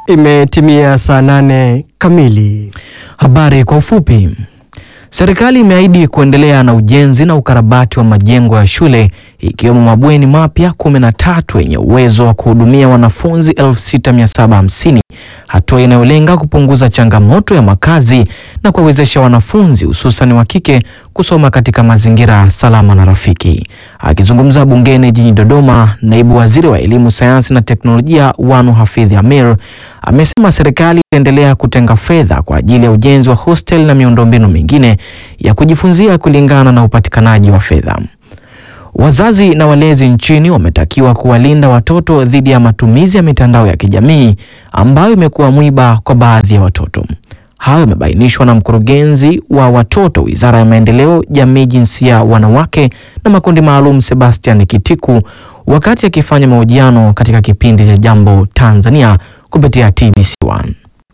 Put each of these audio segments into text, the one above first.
Imetimia saa nane kamili. Habari kwa ufupi. Serikali imeahidi kuendelea na ujenzi na ukarabati wa majengo ya shule ikiwemo mabweni mapya kumi na tatu yenye uwezo wa kuhudumia wanafunzi 6750, hatua inayolenga kupunguza changamoto ya makazi na kuwawezesha wanafunzi hususan wa kike kusoma katika mazingira salama na rafiki. Akizungumza bungeni jijini Dodoma, naibu waziri wa elimu, sayansi na teknolojia Wanu Hafidh Amir amesema serikali itaendelea kutenga fedha kwa ajili ya ujenzi wa hostel na miundombinu mingine ya kujifunzia kulingana na upatikanaji wa fedha. Wazazi na walezi nchini wametakiwa kuwalinda watoto dhidi ya matumizi ya mitandao ya kijamii ambayo imekuwa mwiba kwa baadhi ya watoto. Hayo yamebainishwa na mkurugenzi wa watoto Wizara ya Maendeleo, Jamii, Jinsia, Wanawake na Makundi Maalum, Sebastian Kitiku wakati akifanya mahojiano katika kipindi cha Jambo Tanzania kupitia TBC1.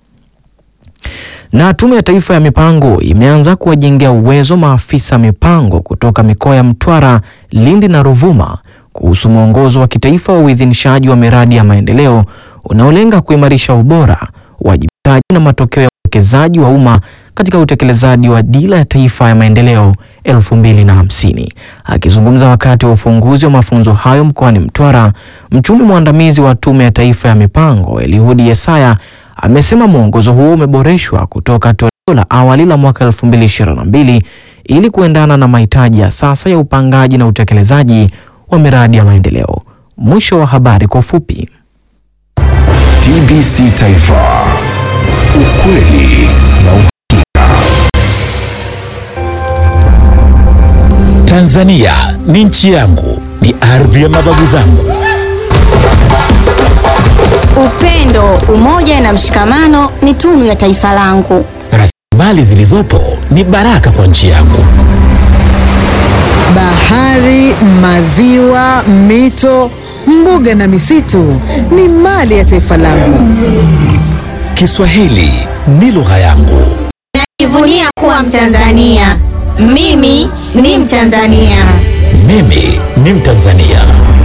Na Tume ya Taifa ya Mipango imeanza kuwajengea uwezo maafisa mipango kutoka mikoa ya Mtwara, Lindi na Ruvuma kuhusu mwongozo wa kitaifa wa uidhinishaji wa miradi ya maendeleo unaolenga kuimarisha ubora, uwajibikaji na matokeo ya uwekezaji wa umma katika utekelezaji wa Dira ya Taifa ya Maendeleo 2050. Akizungumza wakati wa ufunguzi wa mafunzo hayo mkoani Mtwara, mchumi mwandamizi wa Tume ya Taifa ya Mipango Elihudi Yesaya amesema mwongozo huo umeboreshwa kutoka toleo la awali la mwaka 2022 ili kuendana na mahitaji ya sasa ya upangaji na utekelezaji wa miradi ya maendeleo. Mwisho wa habari kwa ufupi. TBC Taifa, ukweli na uhakika. Tanzania ni nchi yangu, ni ardhi ya mababu zangu. Upendo, umoja na mshikamano ni tunu ya taifa langu. Rasilimali zilizopo ni baraka kwa nchi yangu. Bahari, maziwa, mito, mbuga na misitu ni mali ya taifa langu. Kiswahili ni lugha yangu. Najivunia kuwa Mtanzania. Mimi ni Mtanzania. Mimi ni Mtanzania.